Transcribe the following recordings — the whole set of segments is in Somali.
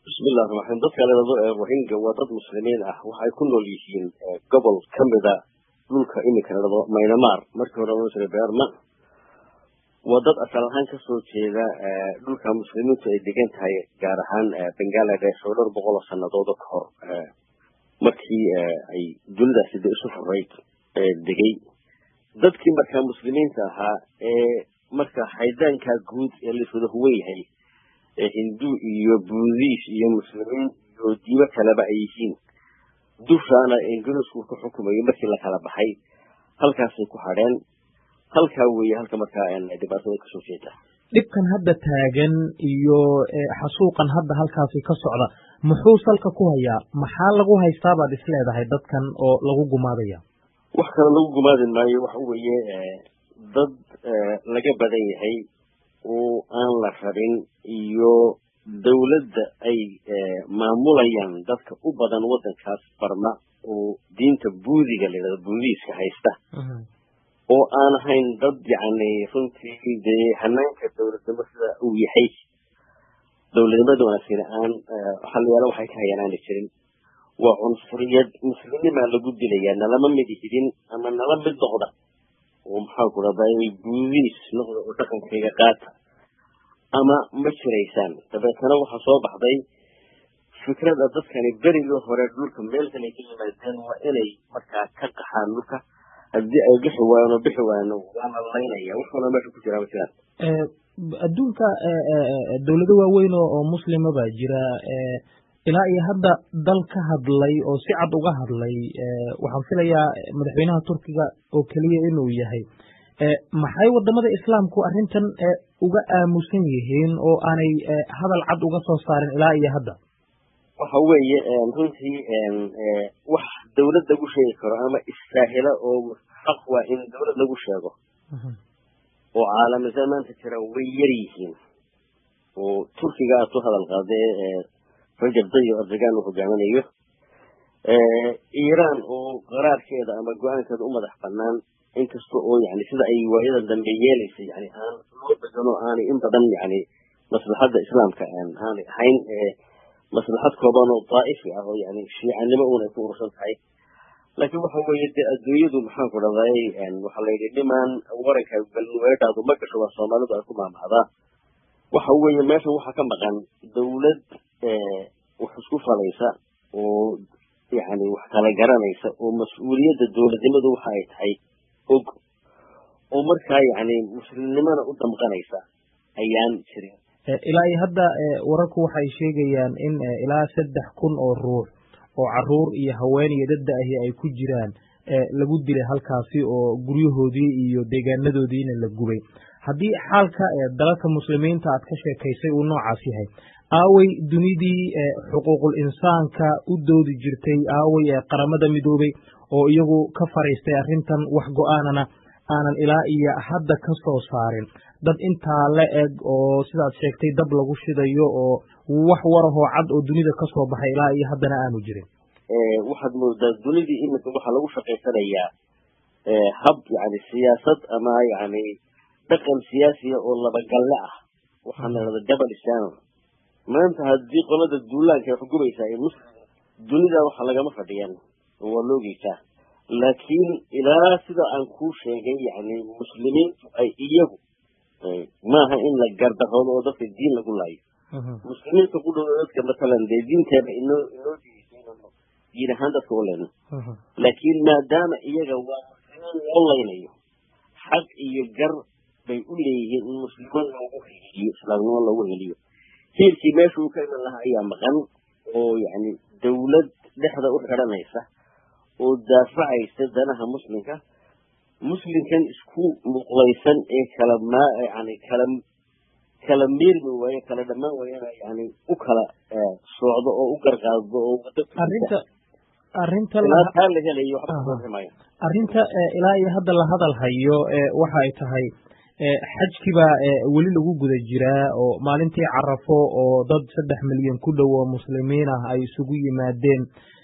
bismillahi raxmaan dadka ladado ee rohingya waa dad muslimiin ah waxay ku nool yihiin gobol ka mida dhulka iminka ladado maynamar markii hore loo jiray beerma waa dad asal ahaan kasoo jeeda dhulka muslimiintu ay degan tahay gaar ahaan bangaladesh oo dhowr boqol oo sanadooda ka hor markii ay dunidaasi de isu furayd degay dadkii markaa muslimiinta ahaa ee marka haydaanka guud ee laiswada huwan yahay hindu iyo buudis iyo muslimiin iyo diimo kaleba ay yihiin dushaana ingiriisku ku xukumayo markii la kala baxay halkaasay ku hadheen halkaa weeye halka markaa dhibaatada kasoo jeeda dhibkan hadda taagan iyo xasuuqan hadda halkaasi ka socda muxuu salka ku hayaa maxaa lagu haystaa baad is leedahay dadkan oo lagu gumaadaya wax kale lagu gumaadi maayo waxa weeye dad laga badan yahay oo aan la rabin iyo dawladda ay maamulayaan dadka u badan waddankaas barma oo diinta buudiga layidhahdo buudiiska haysta oo aan ahayn dad yacni runtii dee hanaanka dawladnimo sida uu yahay dawladnimada wanaagsan aan xaliyaalo waxay ka hayaan aana jirin waa cunsuriyad muslimimaa lagu dilayaa nalama mid hidin ama nala mid noqda oo maxaa ku dhahday buudiis noqda oo dhaqankayga qaata ama ma jiraysaan dabeetana waxaa soo baxday fikrada dadkani berigii hore dhulka meel kale ka yimaadeen waa inay markaa ka qaxaan dhulka haddii ay bixi waayaan oo bixi waayaan waana laynaya wax walba meesha ku jiraa ma jiraan adduunka dawlado waaweyn oo muslima baa jira ilaa iyo hadda dal ka hadlay oo si cad uga hadlay waxaan filayaa madaxweynaha turkiga oo keliya inuu yahay maxay wadamada islaamku arrintan uga aamusan yihiin oo aanay hadal cad uga soo saarin ilaa iyo hadda waxa weeye runtii wax dawlad lagu sheegi karo ama istaahila oo xaq waa in dawlad lagu sheego oo caalamisan maanta jira way yar yihiin oo turkiga aad ku hadal qaadee rajab dayo erdogan uu hogaaminayo iiraan oo qaraarkeeda ama go-aankeeda u madax banaan inkasta oo yani sida ay waayadan dambe yeelaysa yani aan loo bedelo aanay in badan yani maslaxadda islaamka aanay ahayn maslaxad kooban oo daa'ifi ah oo yani shiicanimo uun ay ku urursan tahay laakiin waxa weeye dee adduunyadu maxaan ku dhahday waxaa la yidhi dhimaan waranka galnuweedhaadu ma gasho waa soomaalidu ay ku maamahdaa waxa weeye meeshan waxaa ka maqan dawlad wax isku falaysa oo yani wax kala garanaysa oo mas-uuliyadda dawladnimadu waxa ay tahay og oo markaa yani muslimnimona u damqanaysa ayaan jirin ilaa iyo hadda wararku waxay sheegayaan in ilaa saddex kun oo ruux oo caruur iyo haween iyo dadda ahi ay ku jiraan lagu dilay halkaasi oo guryahoodii iyo deegaanadoodiina la gubay haddii xaalka dalalka muslimiinta aad ka sheekaysay uu noocaas yahay aaway dunidii xuquuqul insaanka u doodi jirtay aaway qaramada midoobay oo iyagu ka fariistay arrintan wax go-aanana aanan ilaa iyo hadda ka soo saarin dad intaa la eg oo sidaad sheegtay dab lagu shidayo oo wax warahoo cad oo dunida ka soo baxay ilaa iyo haddana aanu jirin waxaad moodaa dunidii iminka waxaa lagu shaqaysanayaa hab yani siyaasad ama yani dhaqan siyaasiya oo labagalle ah waxaa la dhahda double standard maanta haddii qolada duulaanka ay xukumaysaa ee muslim dunida waxa lagama fadhiyan oo waa loogeysaa laakiin ilaa sida aan kuu sheegay yani muslimiintu ay iyagu maaha in la gardaroodo oo dadka diin lagu laayo muslimiinta ku dhow dadka matalan dee diinteeba inoo inoo diidaysay diin ahaan dadka u leyno laakiin maadaama iyaga waa muslimiin loo laynayo xaq iyo gar bay u leeyihiin in muslimo loogu heliyo islaamnimo loogu heliyo hiilkii meesha uu ka iman lahaa ayaa maqan oo yani dawlad dhexda u xiranaysa oo daafacaysa danaha muslimka muslimkan isku muqlaysan ee kala ma yani kala kala meermi waaye kala dhammaan waayana yani u kala socdo oo u garqaado oo arrinta arrinta taa la helayo waxba kasoo ximayo arrinta ilaa iyo hadda la hadal hayo waxa ay tahay xajkibaa weli lagu guda jiraa oo maalintii carafo oo dad saddex milyan ku dhow oo muslimiin ah ay isugu yimaadeen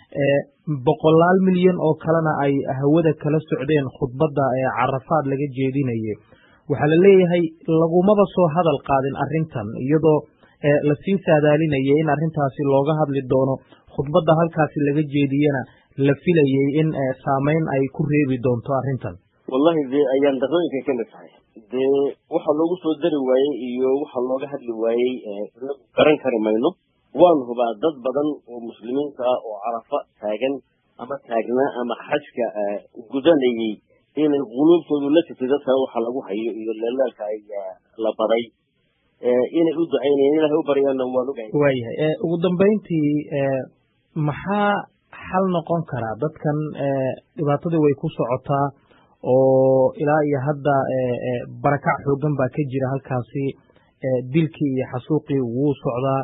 boqolaal milyan oo kalena ay hawada kala socdeen khudbadda ee carafaad laga jeedinayay waxaa la leeyahay lagumaba soo hadal qaadin arrintan iyadoo lasii saadaalinayay in arrintaasi looga hadli doono khudbadda halkaasi laga jeediyena la filayay in saameyn ay ku reebi doonto arrintan wallahi dee ayaan darooyinkay ka mid tahay dee waxa loogu soo dari waayey iyo waxa looga hadli waayey inagu garan kari mayno waan hubaa dad badan oo muslimiinta ah oo carafa taagan ama taagnaa ama xajka gudanayay inay quluubtoodu la jirtay dadkaa waxa lagu hayo iyo leelaalka ay la baday inay u ducaynayeen ilahay u baryaana waan ogahay waayahay ugu dambayntii maxaa xal noqon karaa dadkan dhibaatadii way ku socotaa oo ilaa iyo hadda barakac xoogan baa ka jira halkaasi dilkii iyo xasuuqii wuu socdaa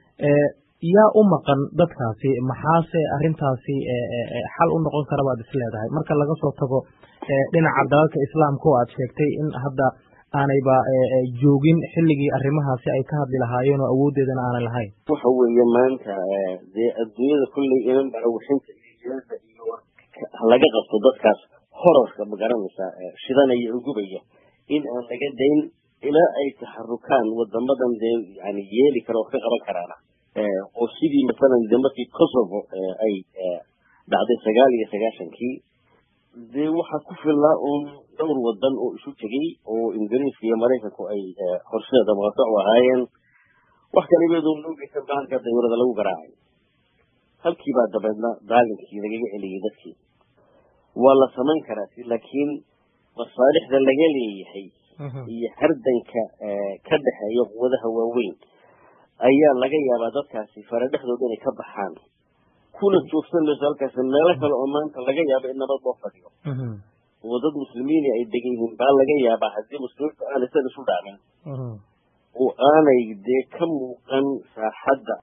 yaa u maqan dadkaasi maxaase arrintaasi xal u noqon kara baad is leedahay marka laga soo tago dhinaca dalalka islaamka oo aad sheegtay in hadda aanayba joogin xilligii arrimahaasi ay ka hadli lahaayeen oo awooddeedana aanay lahayn waxa weeye maanta dee adduunyada kulley inan barawishinta iyo jeeda iyo laga qabto dadkaas horarka magaranaysa shidanaya oo gubaya in aan laga dayn ilaa ay taxarukaan wadamadan dee yani yeeli kara wax ka qaban karaana oo sidii masalan de markii kosovo ay dhacday sagaal iyo sagaashankii dee waxaa ku filnaa uun dhowr wadan oo isu tegey oo ingiriiska iyo maraykanku ay horseeda maqato u ahaayeen wax kalibeedu loogeysan bahalka dawlada lagu garaacay halkii baa dabeedna daalinkii lagaga celiyey dadkii waa la samayn karaa laakiin masaalixda laga leeyahay iyo hardanka ka dhexeeya quwadaha waaweyn ayaa laga yaabaa dadkaasi fara dhexdooda inay ka baxaan kuna joogsan mayso halkaasi meelo kale oo maanta laga yaabo in nabad loo fadhiyo oo dad muslimiini ay degan yihiin baa laga yaabaa haddii muslimiintu aanay san isu dhacmin oo aanay dee ka muuqan saaxadda